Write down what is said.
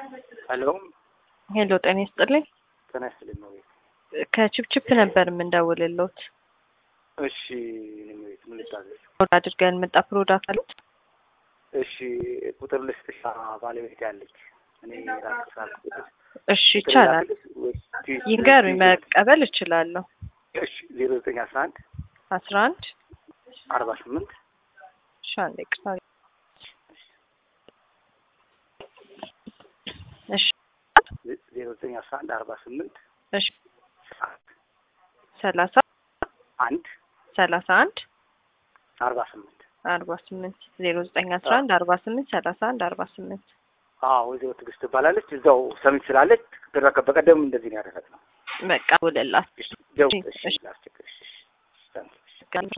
ሄሎ ሄሎ ጤና ይስጥልኝ። ጤና ይስጥልኝ ነው ቤት። ከችፕችፕ ነበር የምንደውልሎት። እሺ እኔም ቤት ምን ልታዘዝ? ኦርደር አድርገን መጣ ፕሮዳክት አሉት። እሺ ቁጥር ልስጥሽ። ባለቤት ያለች እኔ ራስ ሳልኩት እሺ ይቻላል። ይንገሩኝ፣ መቀበል እችላለሁ። እሺ ዜሮ ዘጠኝ አስራ አንድ አስራ አንድ አርባ ስምንት እሺ አንዴ ቅርታ እሺ ዜሮ ዘጠኝ አስራ አንድ አርባ ስምንት እሺ ሰላሳ አንድ ሰላሳ አንድ አርባ ስምንት አርባ ስምንት ዜሮ ዘጠኝ አስራ አንድ አርባ ስምንት ሰላሳ አንድ አርባ ስምንት አዎ ወይዘሮ ትዕግስት ትባላለች። እዛው ሰሚት ስላለች በቀደም እንደዚህ ነው ያደረግነው። በቃ ውልላት ደው እሺ ላስቸግርሽ። እሺ